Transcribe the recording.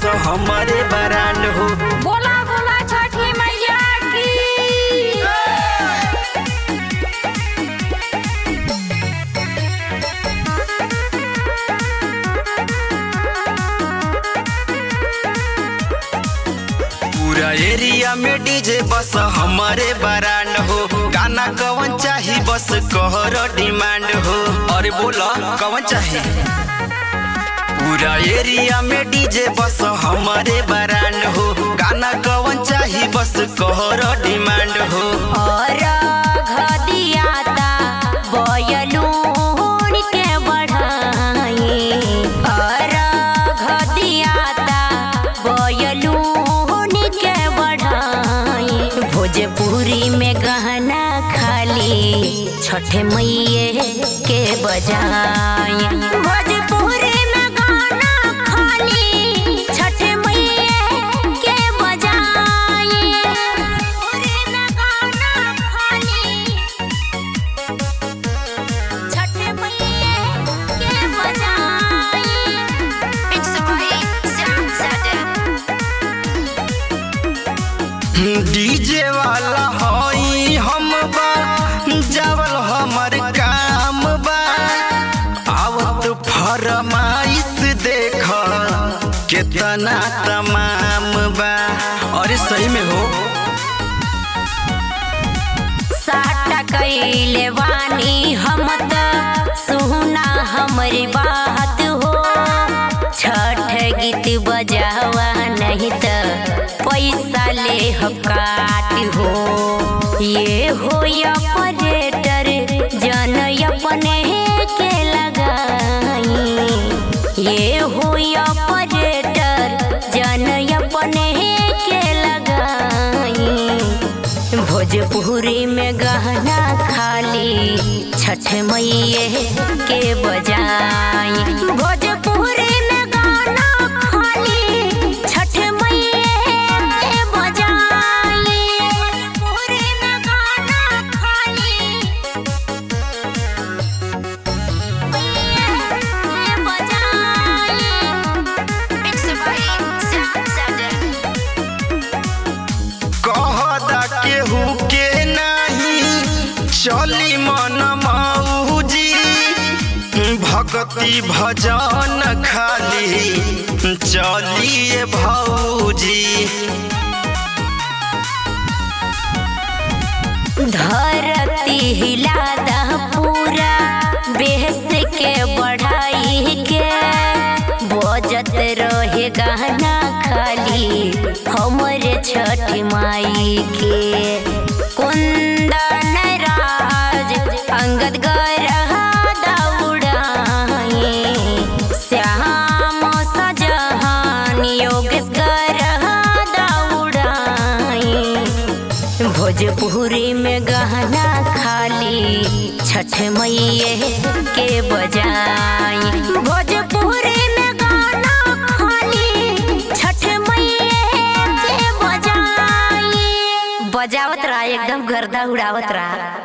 हमारे बरांड हो बोला बोला छठी मैया की पूरा एरिया में डीजे बस हमारे बरांड हो गाना कवन चाही बस कहर डिमांड हो अरे बोला कवन चाही पूरा एरिया में डीजे बस हमारे बरांड हो गाना कवन चाही बस कहर डिमांड हो और घदियाता बयलून के बढ़ाई और घदियाता बयलून के बढ़ाई भोजपुरी में गहना खाली छठ मैये के बजाई भोजपुरी में गाना खाली छठ मैये के बजाई भोजपुरी में गाना खाली छठ मैये के बजाई It's a great sound DJ वाला हई हम बा जावल हमर काम बा आवत फरमाइश देख केतना तमाम बा अरे सही में हो साटा कैले वानी हम त सुना हमरी बात हो छठ गीत बजावा नहीं त पैसा ले हम काट हो ये हो ऑपरेटर जन अपने के लगाई ये हो ऑपरेटर जन अपने के लगाई भोजपुरी में गहना खाली छठ मैये के बजाई भोजपुरी में गाना खाली छठ मैये के बजाई भोजपुरी में गाना खाली मैये के बजाई It's a great sound कहदा केहू के नाही चली मन मौजी भक्ति भजन खाली चलिए भौजी धरती हिला दह पूरा बेहस के बढ़ाई के बजत रहे गाना खाली हमरे छठ माई के कुंदन राज अंगद गरह दौड़ाई श्याम सजहान योगेश गरह दौड़ाई भोजपुरी में गहना खाली छठ मैये के बजाई भोजपुरी में गाना खाली छठ मैये के बजाई बजावत रहा एकदम गर्दा उड़ावत रहा